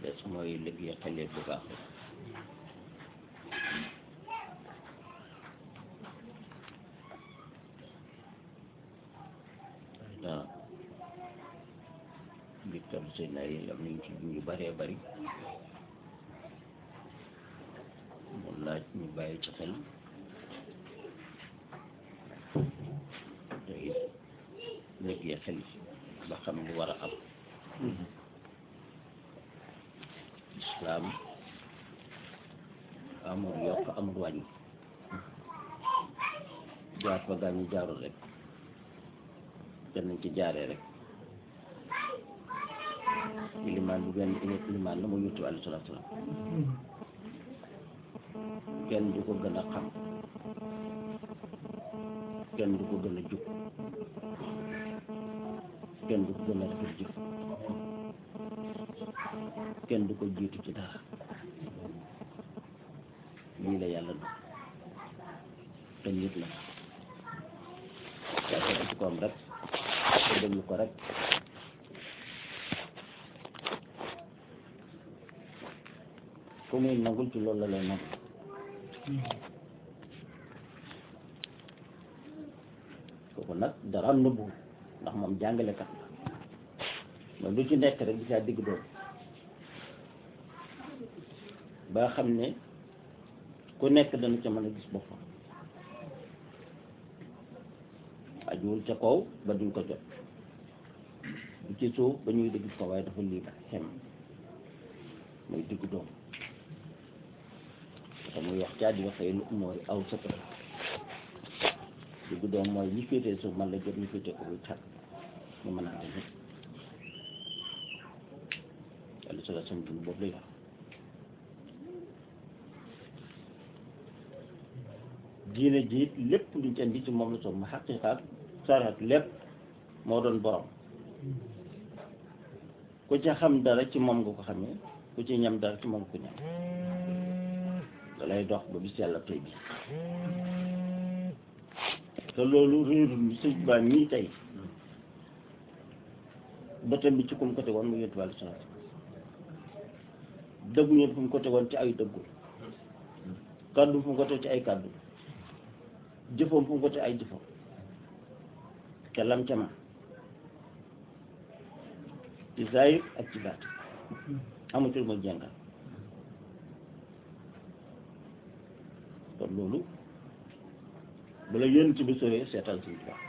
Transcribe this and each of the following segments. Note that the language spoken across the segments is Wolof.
des mooy liggéey xale bu baax rek waaw Victor seen ay am nañ ci yu bëree bëri mu laaj ñu bàyyi ci xel te it liggéey xel ba xam lu war a am islaam amul yokk amul wàññi jaar fa gaa ñu jaarul rek te nañ ci jaaree rek ilimaan bu benn ilimaan la mu yuttu alayhi salaatu salaam kenn du ko gën a xam kenn du ko gën a jub kenn du ko gën a rafet jëf kenn du ko jiitu ci dara lii la yàlla du te nit la yaa ko ci koom rek te déglu ko rek ku muy nangul ci loolu la lay nangul kooku nag dara nëbbu ndax moom jàngalekat la mais lu ci nekk rek di saa digg doom ba nga xam ne ku nekk dana ca mën a gis boppam ajuwul ca kaw ba duñ ko jot bu ci suuf ba ñuy dégg ko waaye dafa lii xem muy digg doom te muy wax caa di waxee lu umóori aw sëta digg doom mooy ñi féetee suuf man la jot ñu féetee ko muy cat ñu mën a ànd ñëpp yàlla sala sam dund boobu lay wax diine jiit lépp luñ ci indi ci moom la soog ma xaqiqaat saraat lépp moo doon borom ku ci xam dara ci moom nga ko xamee ku ci ñam dara ci moom ko ñam da lay dox ba bis yàlla tey bi te loolu réerul sëñ baa mii tey bëtam bi ci kum ko tegoon mu yëntu wàllu salaat dëggu ñëpp fu mu ko tegoon ci ay dëggu kàddu fu mu ko teg ci ay kàddu jëfam fu mu ko teg ay jëfam te lam ca man ci zahir ak ci baat amatul ma jàngal kon loolu bu la yonent bi sowee seetal suñu tubaab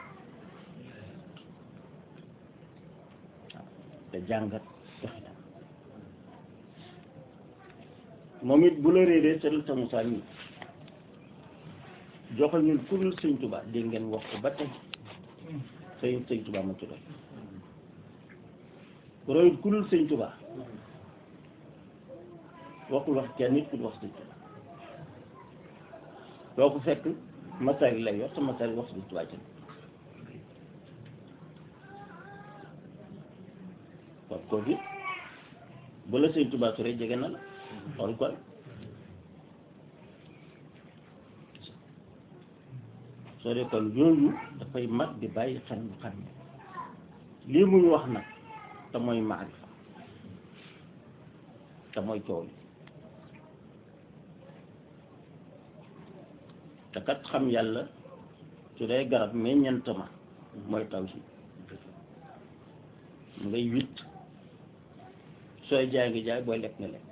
waaw te jàngat doxinam moom it bu la réeree seetal sa Musaa mi joxal ñun ku dul sëñ Tuubaa dégg ngeen wax ko ba tey sëñ sëñ Tuubaa ma ci doy royut ku dul sëñ Tuubaa waxul wax kenn nit ku dul wax sëñ Tuubaa doo ko fekk masari lay wax sa masari wax sëñ Tuubaa ci kon kooku bu la sëñ Tuubaa su rek jege na la xool ko soo dee kon yooyu dafay mat di bàyyi xel mu xam ne lii muy wax nag te mooy maarifa te mooy coow li te kat xam yàlla su dee garab meññeent ma mooy taw si mu ngay witt sooy jaay nga jaay booy lekk nga lekk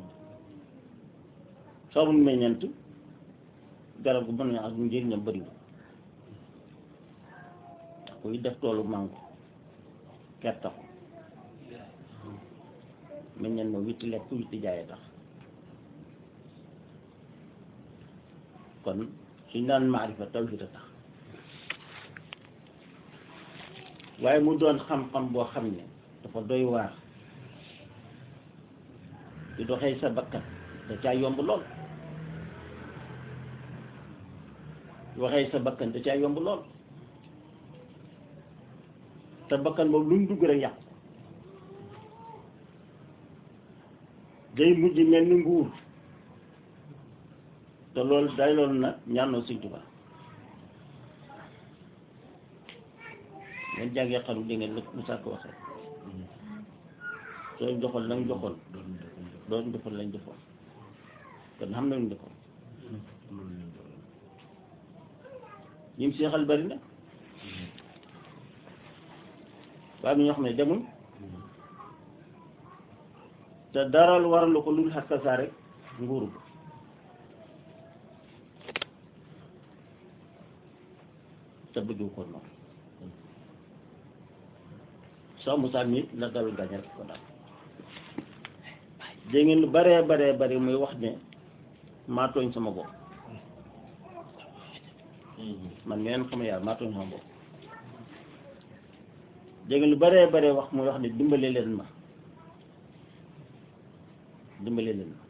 soo amul meññeent garab gu mën na ak njëriñam bëriwul kuy def toolu mango gerte ko meññeen ma witti lekk witti jaayee tax kon suñ naan maarifa tawhid a tax waaye mu doon xam-xam boo xam ne dafa doy waar di doxee sa bakkan da caa yomb lool waxee sa bakkan da caa yomb lool te bakkan boobu lu mu dugg rek yàqu day mujj mel ni nguur te loolu day loolu nag ñaanoo Sëñ Tuubaa ngeen jàngee xam di ngeen lu sàkk waxee soo joxoon la nga joxoon doon defoon lañ defoon kon xam na luñ defoon ñim seexal bari na waaye ñoo xam ne demuñ te daral waralu ko lul xaska saa rek nguuru ko te bëggu ko noonu soo musaa mi la dal gañ rek ko dal dégg ngeen lu baree baree bari muy wax ne maa tooñ sama bopp man mi leen xam ne yàlla maa tooñ sama bopp dégg ngeen lu baree baree wax muy wax ne dimbale leen ma dimbale leen ma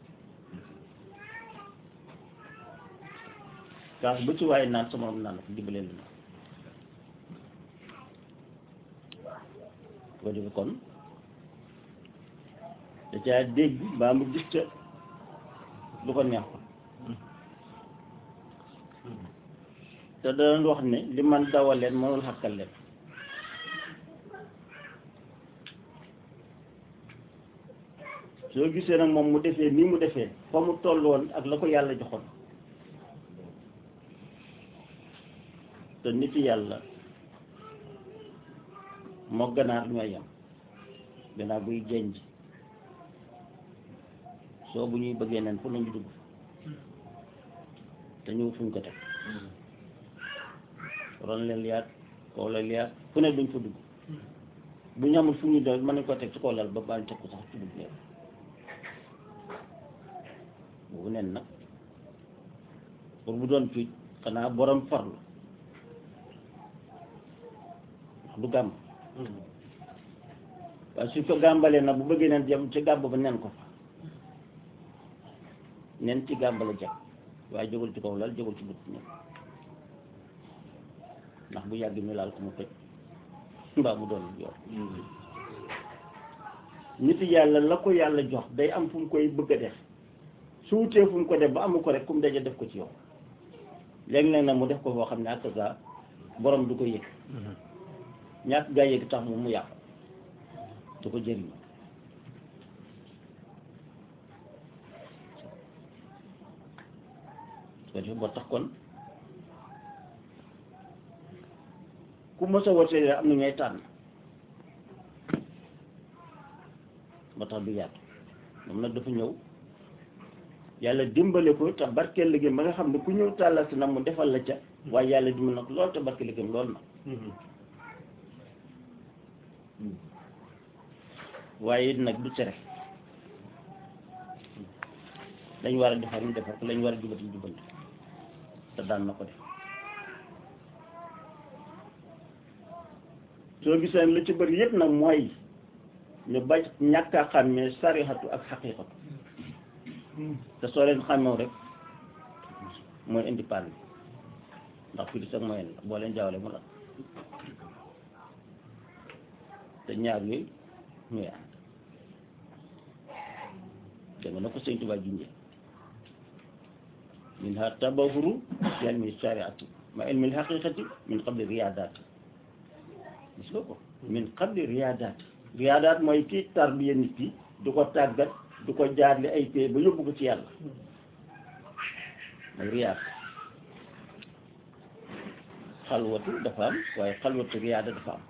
kaas bu ci waaye naan sama moom naan ko dimbale leen ma ko defe kon da caa dégg mbaa mu gis ca lu ko neexul te danañ wax ne li man dawal leen mënul xakkal leen soo gisee nag moom mu defee nii mu defee fa mu toll woon ak la ko yàlla joxoon te nit yàlla moo ganaar ñooy yam ganaar buy jenj soo bu ñuy bëggee nen fu nañu dugg te ñëw fuñ ko teg ron leen liyaat kaw la liyaat fu ne duñ fa dugg bu ñu amul fu ñu doon mën nañ ko teg ci kaw lal ba baañ teg ko sax ci dugg leen boobu nen nag pour bu doon fii xanaa borom farlu wax du gàmm waaye suñ ko gàmbalee nag bu bëggee neen jëm ci gàmb ba nen ko fa nen ci gàmb la jag waaye jógul ci kaw lal jógul ci but nen ndax bu yàgg ñu laal ko mu toj mbaa mu doon yor nit yàlla la ko yàlla jox day am fu mu koy bëgg a def su wutee fu mu ko def ba amu ko rek ku mu daje def ko ci yow léegi-léeg nag mu def ko foo xam ne ak sa borom du ko yëg ñàkk gaa yëg tax moom mu yàqu du ko jëriñ su ko defee boo tax kon ku mos a wootee am na ñooy tànn ba tax du yaatu moom nag dafa ñëw yàlla dimbale ko te barkeel liggéeyam ba nga xam ne ku ñëw tàllal si nag mu defal la ca waaye yàlla dimbal nag lool te barkeel liggéeyam lool na waaye it nag du tere dañ war a defar ñu defar ko lañ war a jubati ñu jubal te daan na ko def soo gisee lu ci bëri yëpp nag mooy ñu bañ ñàkk a xàmmee sarixatu ak xaqiiqatu te soo leen xàmmew rek mooy indi pann ndax fii di sax mooy la boo leen jaawale mu la te ñaar yooyu ñooy ànd dégg nga na ko sëñ Tuubaa junjee min ha tabahuru fi ilmi shariati ma ilmi haqiqati min qabli riyaadaati gis nga ko min qabli riyaadaati riyaadaat mooy kii tarbiya nit ki du ko tàggat du ko jaarle ay pay ba yóbbu ko ci yàlla mooy riyaad xalwatu dafa am waaye xalwatu riyaada dafa am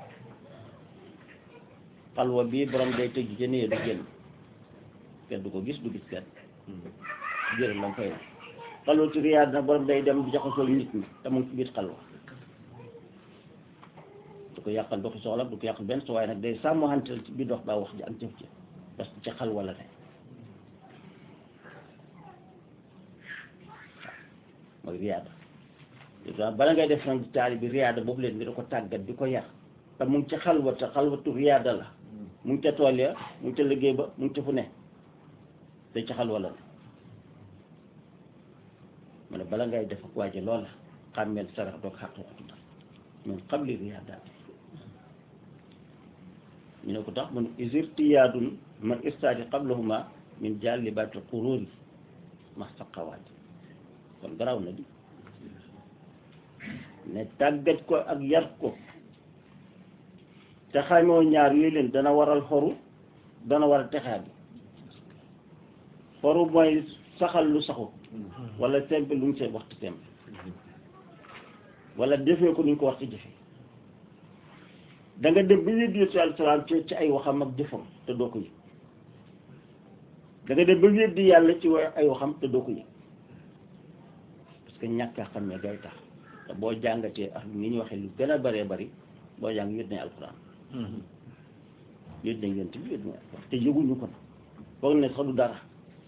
xalwa bii borom day tëj ci néeg du génn kenn du ko gis du gis kenn jërëm lam fay na xalwatu riyaad nag borom day dem di jaxasoo nit ñi te mu ngi ci biir xalwa du ko yàqal doxi soxla du ko yàqal benn so waaye nag day sàmmantel ci biir dox baa wax ji ak jëf ji parce que ci xalwa la ne mooy riyaada bala ngay def nag taali bi riyaada boobu leen nga da ko tàggat di ko yar te mu ngi ci xalwa te xalwatu riyaada la mu ngi ca tool ya mu ngi ca liggéey ba mu ngi ca fu ne te ci xalwa la ne mu ne bala ngay def ak waaje loola xàmmeel sarax doog xaqiqatu la min qabli riyaadaat ñu ne ko tax mun isirtiyaadun man istaadi qablahuma min jàllibaatil quruuri ma saqawaati kon garaw na di ne tàggat ko ak yar ko te xamoo ñaar yooyu leen dana waral xoru dana waral texaat bi faru mooy saxal lu saxu wala tempe lu ñu see waxtu tempe wala defee ko nuñ ko wax ci jëfe da nga dem ba weddi Yonent alayhi salaam ci ci ay waxam ak jëfam te doo ko yëg da nga dem ba weddi yàlla ci wa ay waxam te doo ko yëg parce que ñàkk a xam ne gay tax te boo jàngatee ak ni ñu waxee lu gën a bëree bëri boo jàng wét nañ alxuraan wét nañ Yonent bi wét nañ alxuraan te yëguñu ko na foog ne sax du dara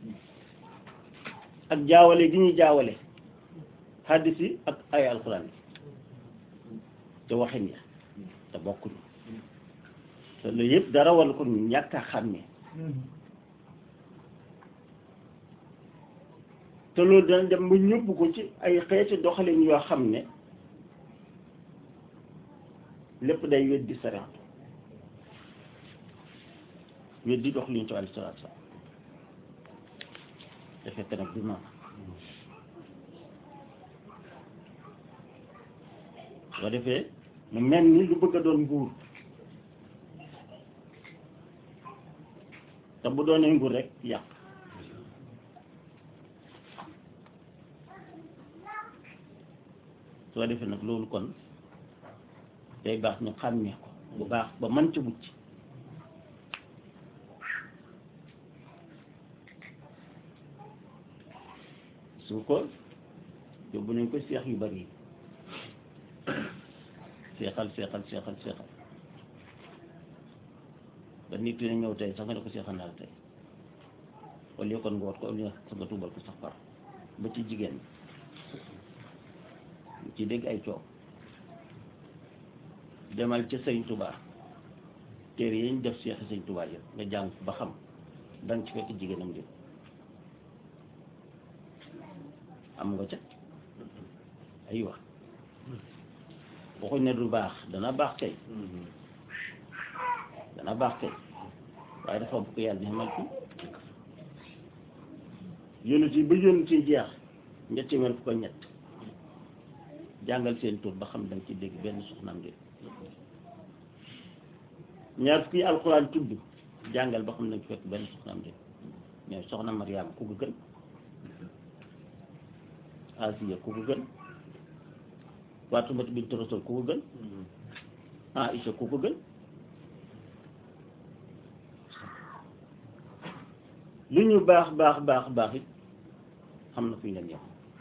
ak jaawale gi ñuy jaawale hadis yi ak ay alxuraan yi te waxin ya te bokkuñu te loolu yëpp dara wala ko ñu ñàkk a xàmmee te loolu dana dem ba ñëpp ko ci ay xeeti doxalin yoo xam ne lépp day weddi sariatu weddi doxalin ci alayhi salaatu salaam te fekk nag du noonu soo defee mu mel ni lu bëgg a doon nguur te bu doonee nguur rek yàq soo defee nag loolu kon day baax ñu xàmmee ko bu baax ba mën ca mucc su ko yóbbu nañ ko seex yu bari yi seexal seexal seexal seexal ba nit dina ñëw tey sax nga ne ko seexal naa la tey wala yow kon nga wat ko wala sa nga tuubal ko sax far ba ci jigéen ñi ci dégg ay coow demal ca sëñ Touba téere yi ñu def seexi sëñ Touba yëpp nga jàng ba xam danga ci fekk jigéenam jëpp am nga ca ay wax waxuñ ne du baax dana baax kay dana baax kay waaye dafa bu ko yàlla nemal fi yónent yi ba yónent yi jeex ñetti mel fu ko ñett jàngal seen tur ba xam danga ci dégg benn soxnaam de ñaar fukki alxuraan tudd jàngal ba xam danga ci fekk benn soxnaam de mais soxna Mariama ku ko gën Asiya ku ko gën Faatumata bint Rasul ku ko gën Aïcha ku ko gën lu ñu baax baax baax baax it xam na fu ñu leen yem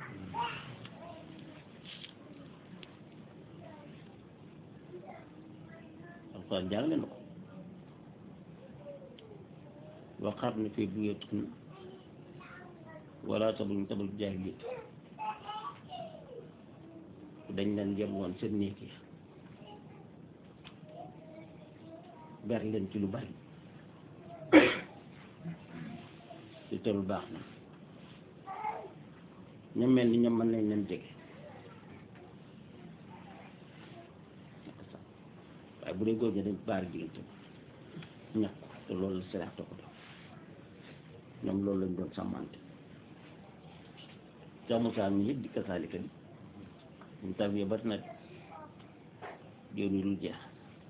alxuraan jàngale na ko waqarna fi buyutikunna wala tabarrajna tabarruj jaahiliyyah dañ leen yem woon seen néeg yi ber leen ci lu bari ci te lu baax na ña mel ni ñoom mën nañ leen jege waaye bu dee góor ñi dañ baari diggante ñàkk te loolu la seraat ko def ñoom loolu lañ doon sàmmante camusaa mi it di kasaalika bi ñu tarbiya bari na yow ni dul jeex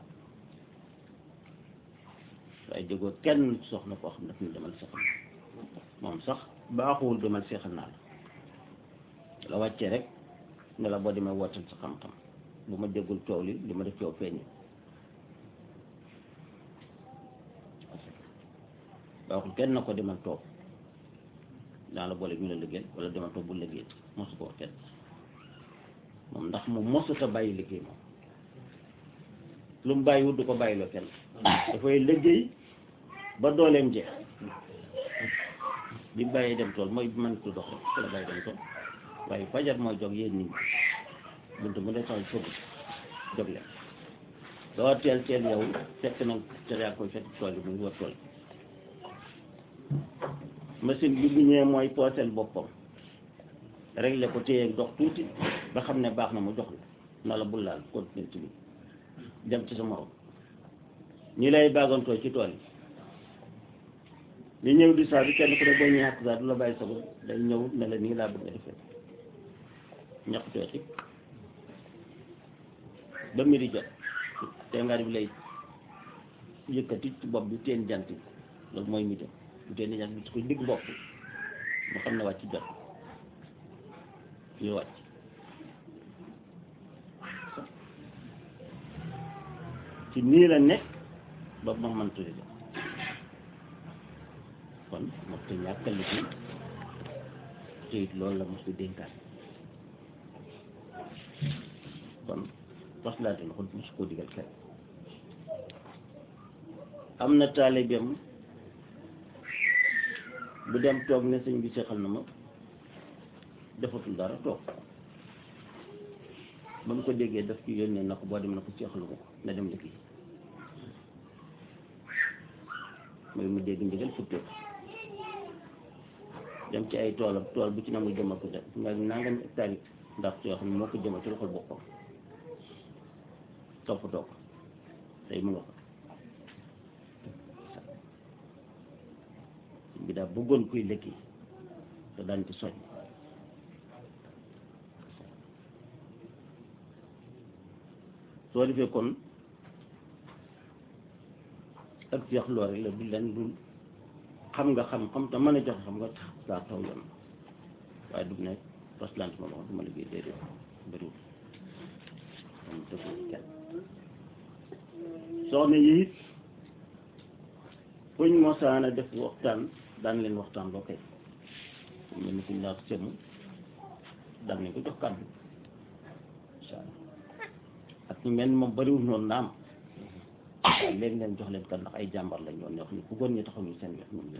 waaye jógoo kenn soxna koo xam ne daf ñu demal seexal moom sax baaxuwul demal seexal naa la la wàccee rek ne la boo demee wootal sa xam-xam bu ma déggul coow li li ma def coow feeñ baaxul kenn na ko demal toog daa la boole ñu la liggéey wala demal toog bu liggéey mosu ko wax kenn moom ndax moom mosut a bàyyi liggéey moom lu mu bàyyiwut du ko bàyyiloo kenn dafay liggéey ba dooleem jeex bi bàyyee dem tool mooy bi mënatu dox rek ci la bàyyi dem tool waaye fajar mooy jog yéen nit ñi buntu mu dee tax fëgg jóg leen doo teel teel yow fekk nag te yaa koy fekk tool yi muy war tool machine bi bu ñëwee mooy pooseel boppam réglé ko téye dox tuuti ba xam ne baax na mu jox la na la bul laal continuer ci bi dem ci sa morom ñi lay baagantoo ci tool yi li ñëw di saa bi kenn ku ne boo ñëwee ak saa du la bàyyi sa bopp day ñëw ne la nii laa bëgg nga defee ñaq tuuti ba mi di jot te nga bi lay yëkkati ci bopp bi teen jant bi loolu mooy mi dem bu teen jant bi ci ko digg bopp mu xam ne wàcc jot ñu wàcc ci nii la nekk ba ma mën tudde kon moo te ñàkkal liggéey te it loolu la mos di dénkaan kon tos laa den xul mos koo digal kenn am na taalibeem bu dem toog ne sëñ bi seexal na ma defatul dara toog ba mu ko déggee daf ci yónnee na ko boo dem na ko seexalu ma ko na dem liggéey mooy mu dégg ndigal futtee dem ci ay toolam tool bu ci na mu jëmal ko def nga nangam hectare yi ndax yoo xam ne moo ko jëmal ci loxol boppam toppatoo ko tey mu nga ko bi daal bëggoon kuy liggéey te daan ci soñ soo defee kon ak jeex loolu rek la du leen dul xam nga xam-xam te mën a joxe xam nga tax saa taw yoon waaye du ne roslant ma wax duma liggéey déedéet bëriwul am tëgul kenn soxna yi it fuñ mosaana def waxtaan daan leen waxtaan loo koy mel ni suñ laa semu daan leen ko jox kàddu incha allah ak ñu mel ni moom bëriwul noonu naam waaye léegi leen jox leen kan ndax ay jàmbar lañ yoon yoo xam ne bu góor ñi taxaw ñu seen wet moom leen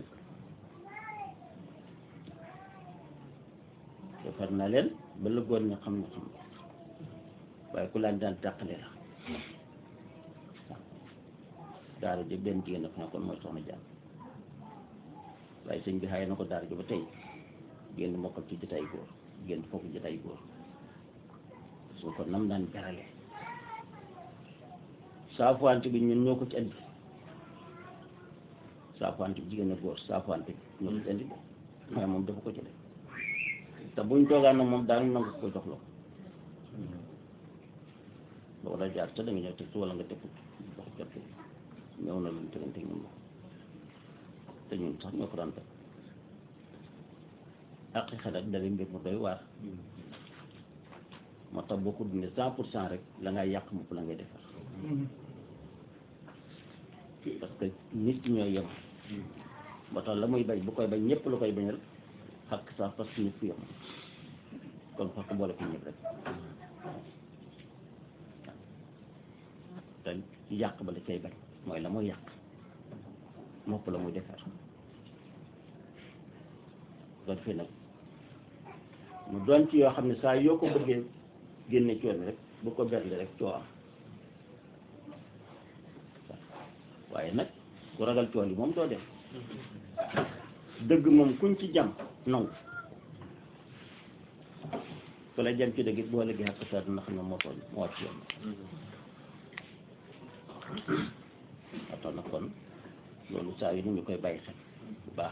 defar na leen ba la góor ñi xam ne xam waaye ku laan daan tàqale la waaw daara ji benn jigéen dafa nekkoon mooy soxna jàmm waaye sëñ bi xaye na ko daara ji ba tey génn mokkal ci jotaay góor génn foofu jotaay góor su ko nam daan jarale saafuwante bi ñun ñoo ko ci andi saafuwante bi jigéen a góor saafuwante bi ñoo ko ci andi waaye moom dafa ko ci def te buñ toogaan nag moom daanu nangu ko jox la ko boo la jaar te da nga ñëw teg wala nga teg wax jot ñëw na luñ tegante ñun ko te ñun sax ñoo ko daan def ak xel ak dara mbir mu doy waar moo tax boo ko dundee cent pour cent rek la ngay yàq mopp la ngay defar parce que nit ñooy yem ba tax la muy bañ bu koy bañ ñëpp la koy bañal xakk sax parce que ñëpp yem kon fakk boole ko ñëpp rek te yàq ba la cay bañ mooy la muy yàq mopp la muy defar ko defee nag mu doon ci yoo xam ne saa yoo ko bëggee génne coon rek bu ko berle rek coo am waaye nag ku ragal coon yi moom doo def dëgg moom kuñ ci jam nangu ku la jam ci dëgg it boo léegi xakk saa dina xam ne moo tooñ moo wàcc yoon waxtaan na kon loolu saa yu ni ñu koy bàyyi xel bu baax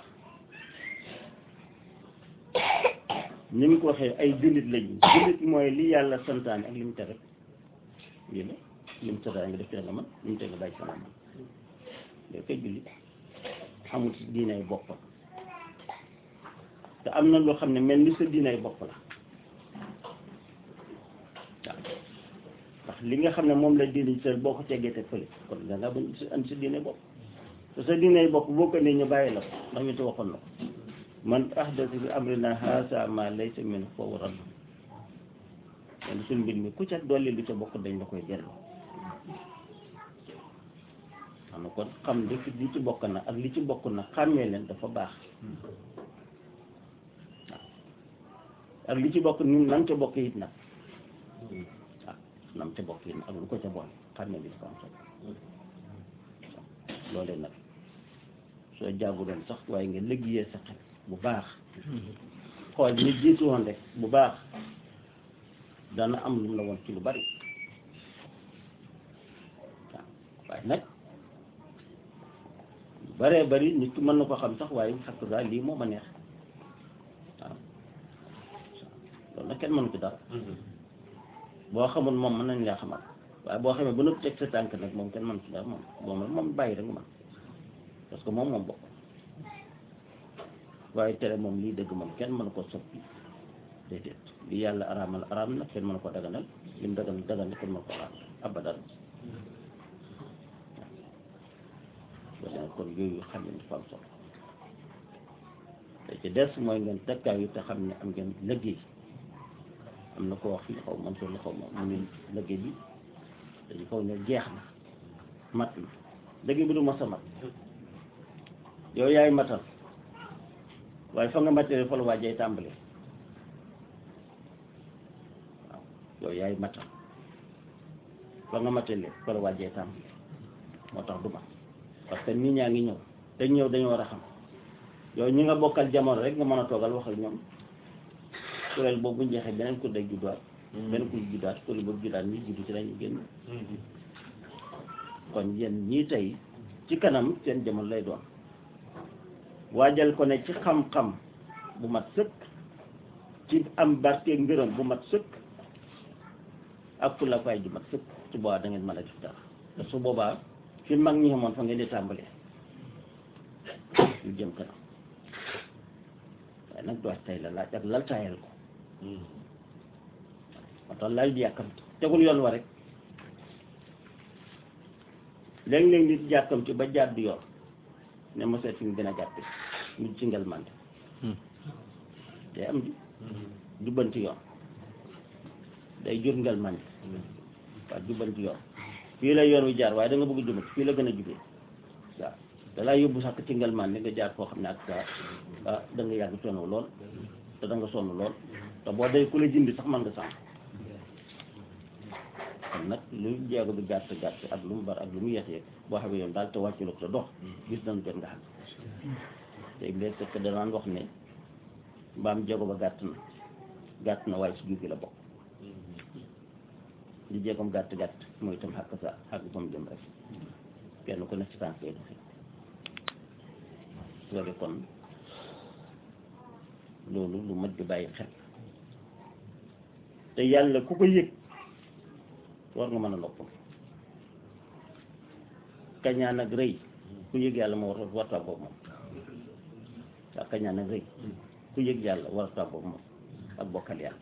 ni mu ko waxee ay jullit lañu jullit mooy li yàlla santaane ak li mu tere lii la li mu santaane nga def ci nga man li mu tere nga bàyyi sama man loolu koy jullit xamul si diinay boppam te am na loo xam ne mel ni sa diinay bopp la waaw ndax li nga xam ne moom la diine sa boo ko teggee te fële kon da nga bañ si andi sa diine bopp te sa diinay bopp boo ko nee ñu bàyyi la ko ndax ñu te waxoon na ko man ahdasa fi amrina haasa ma laysa min foofu radd len suñ mbir mi ku ca dolli lu ca bokk dañ la koy delloo xam na kon xam li ci li ci bokk na ak li ci bokk na xàmmee leen dafa baax waaw ak li ci bokk ni nam ca bokk it nag waaw nam ca bokk it nag ak lu ko ca boole xàmmee bi dafa am solo loolee nag soo jàngu doon sax waaye nga liggéeyee sa xel bu baax xool ñi jiitu woon rek bu baax dana am lu mu la woon ci lu bari waaw waaye nag lu baree bari nit ki mën na ko xam sax waaye xakk saa lii moo ma neex waaw loolu nag kenn mënu ko dara boo xamul moom mën nañ laa xamal waaye boo xamee ba nëpp teg sa tànk nag moom kenn mënu ko dara moom moom moom bàyyi rek man parce que moom moom bokk waaye tere moom lii dëgg moom kenn mënu ko soppi déedéet li yàlla araamal araam na kenn mënu ko daganal li mu daganal daganal kenn mënu ko araam abadan waaw kon yooyu xam ne dafa am solo te ci des mooy ngeen tekkaayu te xam ne am ngeen liggéey am na ko wax fii xaw man solo xaw ma mu ne liggéey bi dañu foog ne jeex na mat na liggéey bi du mos a mat yow yaay matal waaye fa nga matale fa la waajay tàmbale waaw yow yaay matal fa nga matale fa la waajay tàmbale moo tax du mat parce que nit ñaa ngi ñëw dañ ñëw dañu war a xam yow ñi nga bokkal jamono rek nga mën a toogal wax ak ñoom kuréel boobu bu ñu jeexee beneen kuréel day judduwaat beneen kuréel judduwaat kuréel boobu juddaat ñi juddu ci lañu génn kon yéen ñii tey ci kanam seen jamono lay doon waajal ko ne ci xam-xam bu mat sëkk ci am barke ngërëm bu mat sëkk ak fu la fay ju mat sëkk su boobaa da ngeen mën a def dara te su boobaa fi mag ñi xamoon fa ngeen di tàmbalee ñu jëm kanam waaye nag doot tey la laaj ak lal taayal ko moo tax laaj di yàkkamti tegul yoon wa rek léeg-léeg nit yàkkamti ba jàdd yoon ne ma seet fi mu gën a gàtte mu ci ngel mante day am di jubbanti yoon day jur ngel mante waaw jubbanti yoon fii la yoon wi jaar waaye da nga bëgg jubbanti fii la gën a jubee waaw da laa yóbbu sax ci ngel mante nga jaar foo xam ne ak saa ah da nga yàgg coono lool te da nga sonn lool te boo day ku la jindi sax mën nga sànq kon nag lu jeego bi gàtt gàtt ak lu mu bar ak lu mu yeex yeeg boo xamee yoon daal te wàccu la ko te dox gis nañu jot nga xam te léegi fekk danaan wax ne mbaam jeego ba gàtt na gàtt na waaye si jur gi la bokk li jeegom gàtt gàtt mooy itam xàkk sa xàkk fa mu jëm rek kenn ku nekk ci tànk yi doxi loolu kon loolu lu mat di bàyyi xel te yàlla ku ko yëg war nga mën a noppal kañaan ak rëy ku yëg yàlla moo war war tàggoog moom waaw kañaan ak rëy ku yëg yàlla war a tàggoog moom ak bokkal yàlla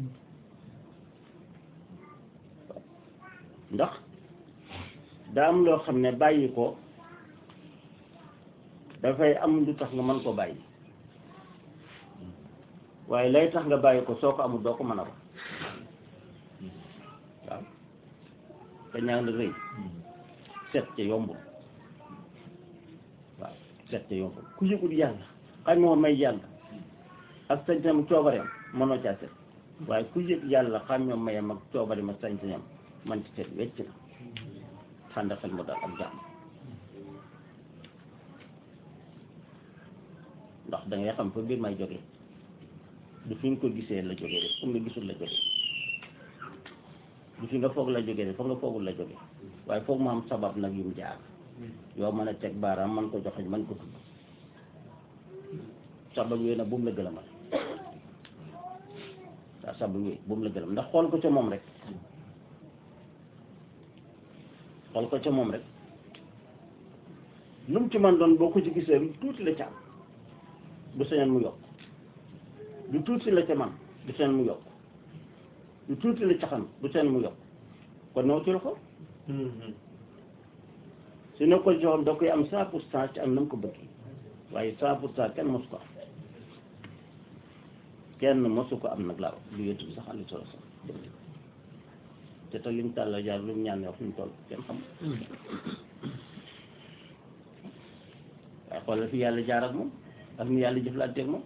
ndax daa am loo xam ne bàyyi ko dafay am lu tax nga mën ko bàyyi waaye lay tax nga bàyyi ko soo ko amul doo ko mën a wax waaw te ñaan la rëy set ca yombul waaw set ca yombul ku yëgul yàlla xam moo may yàlla ak sañ-sañam coobareem mënoo caa set waaye ku yëg yàlla xam ñoo mayam ak coobareem ak sañ-sañam man ci set wecc na xànda xel mu daal ak jàmm ndax da ngay xam fa biir may jóge du fi nga ko gisee la jógee rek fu nga gisul la jógee du fi nga foog la jógee rek foog nga foogul la jógee waaye foog mu am sabab nag yu mu jaar yow mën a teg baaraam man ko joxeñ man ko tudd sabab yooyu nag bu mu la gëlëmal waaw sabab yooyu bu mu la gëlëm ndax xool ko ca moom rek xool ko ca moom rek lu mu ci man doon boo ko ci gisee lu tuuti la ca am du sañoon mu yokk du tuuti la ca man du sañoon mu yokk du tuuti la ca xam du sañoon mu yokk kon naw ci loxo su ne ko joxam da koy am cent pour cent ci am na mu ko bëgg waaye cent pour cent kenn mosu ko am kenn mosu ko am nag laaw lu yëtu bi sax ali solo sax te te lim tàlla jaar lu mu ñaan wax fi mu toll kenn xam waaye xoolal fi yàlla jaar ak moom ak ni yàlla jëflante ak moom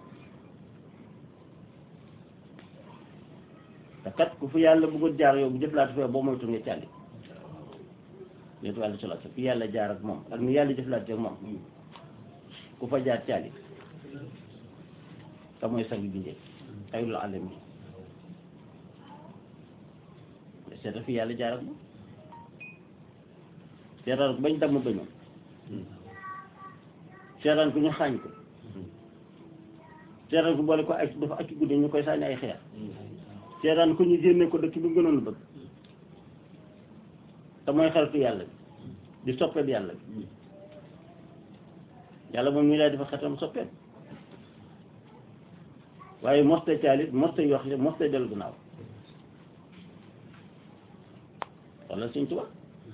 te kat ku fi yàlla bëggoon jaar yow bu jëflante fee boo moytu nga càlli yéen wàllu solo fi yàlla jaar ak moom ak ni yàlla jëflante ak moom ku fa jaar càlli te mooy sang bindee xayrul alamin seeta fi yàlla jaar ak moom seetaan ko bañ damm bañoom seetaan ko ñu xaañ ko seetaan ko boole ko ay dafa acci guddi ñu koy sànni ay xeer seetaan ko ñu génne ko dëkk bi gënoon bëgg te mooy xaritu yàlla bi di soppeeb yàlla bi yàlla moom ñu lay dafa xetam soppeeb waaye mosta caalit mosta yox mosta dellu gannaaw wala suñ tuba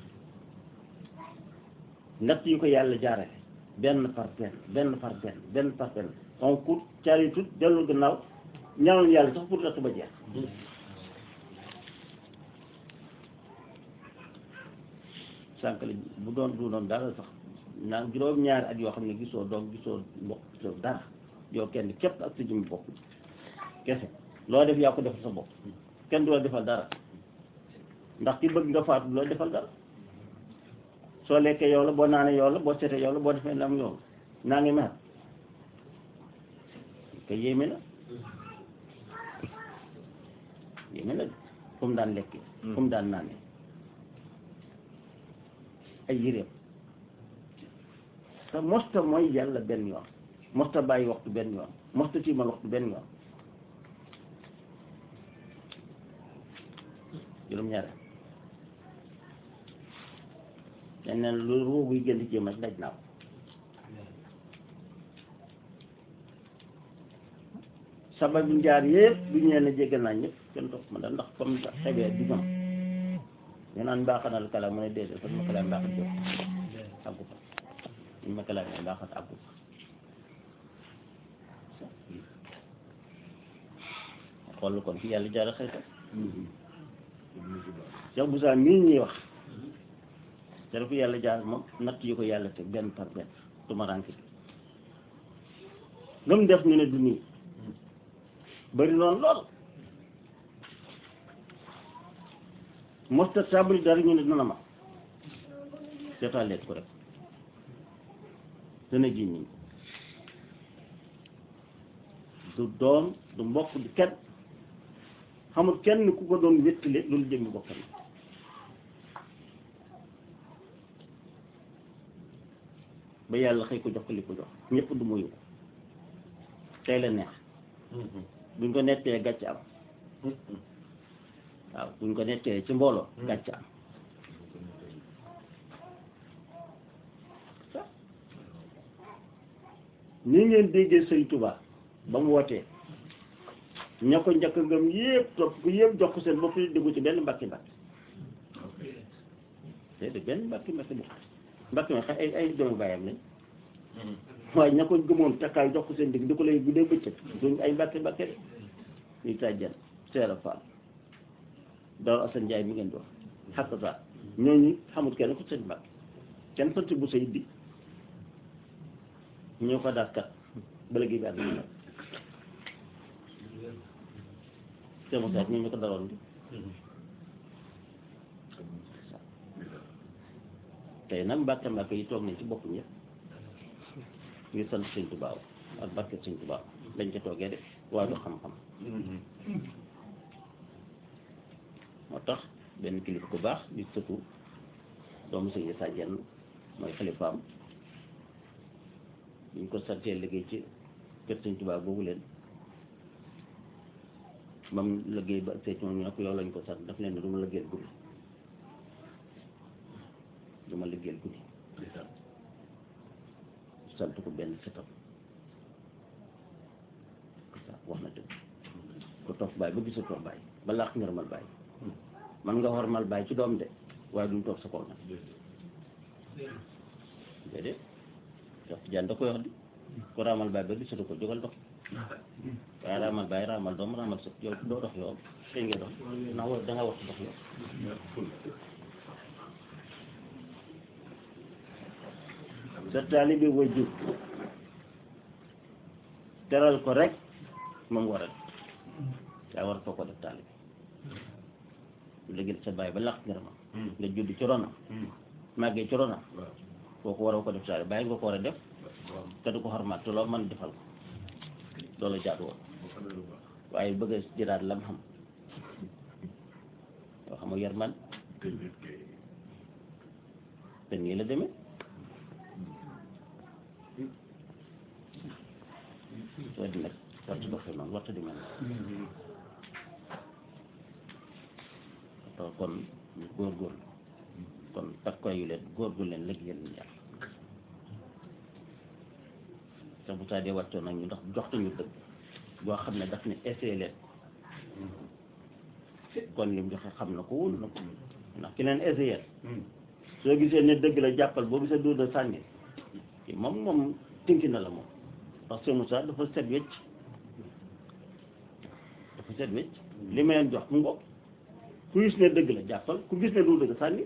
natt yi ko yàlla jaarale benn par benn benn par benn benn par benn donc pour caalitut dellu gannaaw ñaanoon yàlla sax pour natt ba jeex sànq la bu doon du doon dara sax naan juróom-ñaari at yoo xam ne gisoo doom gisoo mbokk gisoo dara yow kenn képp ak sa jëmmi bopp kese loo def yaa ko defal sa bopp kenn du la defal dara ndax ki bëgg nga faatu loo defal dara soo lekkee yow la boo naanee yow la boo seetee yow la boo defee lam yow la naa ngi mer te yéeme na yéeme na fu mu daan lekkee fu mu daan naanee ay yëreem te mosta mooy yàlla benn yoon mosta bàyyi waxtu benn yoon mosta tiimal waxtu benn yoon juróom-ñaare dañ ne lu ruu buy gën di jéem a daj naa ko sabab bi njaar yëpp bu ñu leen a jéggal naa ñëpp kenn topp ma da ndax comme xebee du ñoom ñu naan mbaaxanal kala mu ne déedéet fan ma kalaam mbaaxat jot àggu fa ñu ma kalaam mbaaxat àggu fa xool kon fi yàlla jaara xëyta Cheikh Moussa mii ñuy wax te dafa yàlla jaar moom natt yi ko yàlla te benn par benn tumaranke bi lu mu def ñu ne du nii bëri noonu lool mosta sabri dara ñu ne dina ma seetaan leen ko rek dana ji ñi du doom du mbokk du kenn xamul kenn ku ko doon wéttale loolu jëmmi bokkam ba yàlla xëy ko jox ko li ko jox ñëpp du muyu ko tey la neex buñ ko nettee gàcc am waaw buñ ko nettee ci mbooloo gàcc am ni ngeen déggee sëñ Tuubaa ba mu wootee ña ko njëkk ngëm yëpp topp ko yëpp jox ko seen bopp yi déggu ci benn mbakki mbakki déedéet benn mbakki mbakki bu mbakki ma ay ay doomu bàyyam lañ waaye ña ko gëmoon takkaay jox ko seen digg di ko lay guddee bëccëg duñ ay mbakki mbakki de ñuy tàjjan seera faal dawal Asan Njaay mi ngeen di wax xakk sa ñooñu xamul kenn ko seen mbakki kenn sant bu say di ñoo ko daas kat ba léegi bi àdduna nag Cheikh Moussa ñoo ñu ko daroon di tey nag mbàkke mbàkke yi toog nañ ci bopp ñëpp ngir sant sëñ Tuubaa ak barke sëñ Tuubaa dañ ca toogee de waaye du xam-xam moo tax benn kilifa ku baax di sëtu doomu sëñ Issa Diène mooy xalifaam ñu ko santee liggéey ci kër sëñ Tuubaa boobu leen ba mu liggéey ba seet moom ñu ne ko yow lañ ko sant daf leen ne du ma liggéeyal guddi du ma liggéeyal guddi sant ko benn setam wax na dëgg ko toog bàyyi ba gisatoo bàyyi ba laax ngërëmal bàyyi man nga xormal bàyyi ci doom de waaye duñ toog sa kaw nag déedéet jox jaan da koy wax di ko raamal bàyyi ba gisatu ko jógal dox waaye raamal bàyyi raamal doom raamal sët yow doo dox yow xëy nga dox ndax war da nga wax dox yow sa taalibe wajur teral ko rek moom war a yaa war foo ko def taalibe léegi sa bàyyi ba laq ngërëmam nga judd ci ronam màggee ci ronam kooku waroo ko def taalibe bàyyi nga ko war a def te du ko xormaat te loo mën defal ko loolu jaadu woon waaye bëgg a jëlaat lam xam yoo xam nga yar man te nii la demee soo di nag warta doxee noonu warta di mel noonu to kon ñu góorgóorlu kon takkoy yu leen góorgóorlu leen léegi yéen yàlla te bu saa dee wàccoon nag ñu ndax joxtuñu dëgg boo xam ne daf ne essayé leen kon lim joxe xam na ko wóolu na ko ndax ki leen essayé soo gisee ne dëgg la jàppal boo gisee duuda sànni ki moom moom tinki na la moom parce que Moussa dafa set wecc dafa set wecc li ma leen jox mu ngoog ku gis ne dëgg la jàppal ku gis ne du dëgg sànni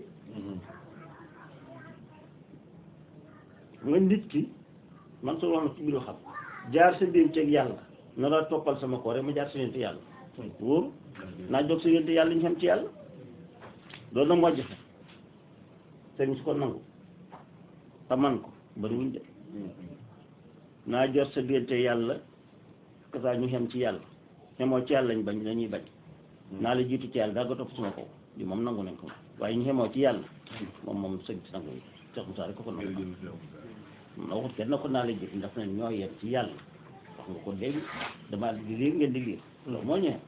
nga nit ki man soo wax na ci biir xam jaar sa biir ceeg yàlla na la toppal sama ko rek ma jaar sa yonte yàlla wóor naa jóg sa yonte yàlla ñu xam ci yàlla loolu nag moo jafe sëriñ su ko nangu te man ko bari wuñ de naa jot sa diggante yàlla kasaa ñu xem ci yàlla xemoo ci yàlla lañ bañ dañuy bañ naa la jiitu ci yàlla daa nga topp suma kaw li moom nangu nañ ko waaye ñu xemoo ci yàlla moom moom sëñ si nangu Cheikh Moussa rek ko ko nangu moom na waxut kenn na ko naa la jiitu ndax ne ñoo yem ci yàlla wax nga ko léegi dama di liir ngeen di liir loolu moo ñëwee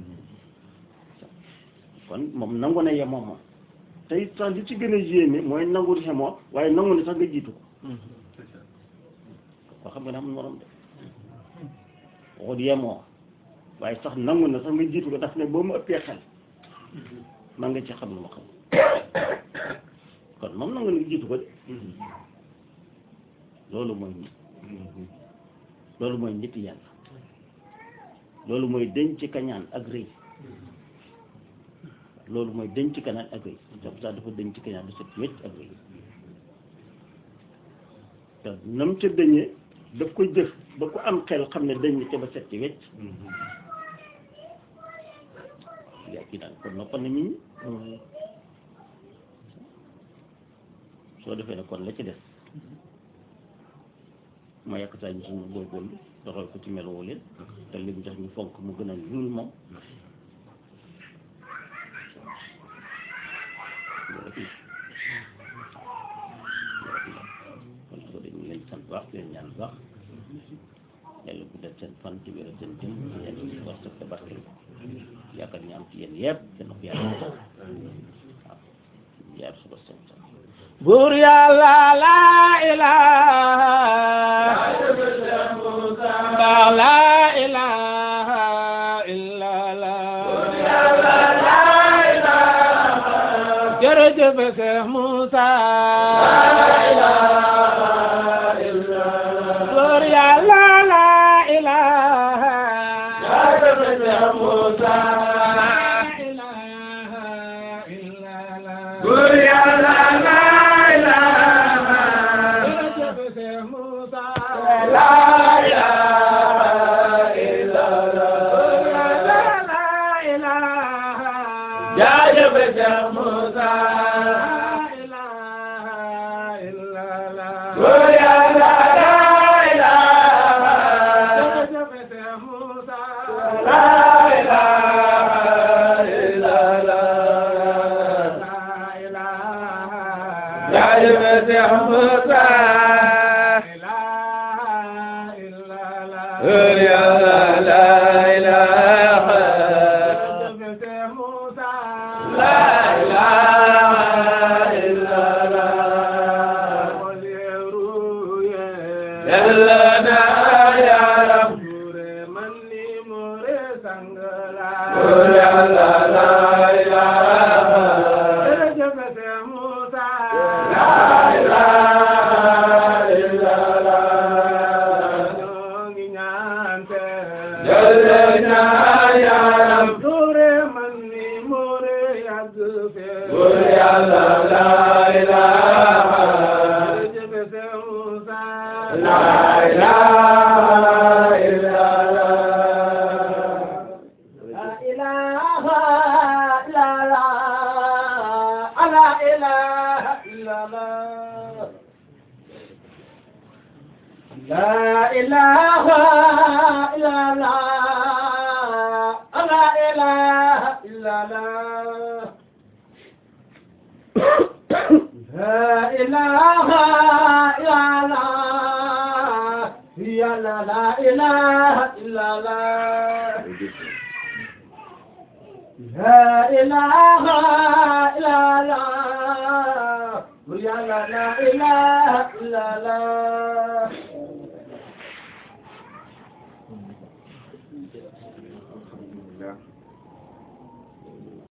kon moom nangu na yemoo moom te it sax li ci gën a yéeme mooy nangu xemoo waaye nangu ne sax nga jiitu ko koo xam nga ne amul morom de waxut yemoo waaye sax nangu na sax nga jiitu ko daf ne boo ma ëppee xel man nga ci xam lu ma xam kon moom nangu na nga jiitu ko de loolu mooy nit loolu mooy nit yàlla loolu mooy denc kañaan ak rëy loolu mooy denc kañaan ak rëy sax sax dafa denc kañaan du set wecc ak rëy te nam ca dëñee daf koy jëf ba ku am xel xam ne dañ ca ba set ci wecc yaa kii daal kon noppal na nit ñi soo defee ne kon la ci des ma yàq saa ñu suñu góorgóorlu doxal ko ci meloo leen te li mu jox ñu fonk mu gën a lul moom kon soo dañu leen sant baax leen ñaan baax yàlla bu def seen fan ci wér seen jëm yàlla ci war sa tabarkel yaakaar ñu am ci yéen yëpp seen ko yàlla waaw yaar suba seen sant buur yàlla la ilaha ndax la ilaha illa la jërëjëf Seex Muusa buur yàlla la ilaha alhamdulillah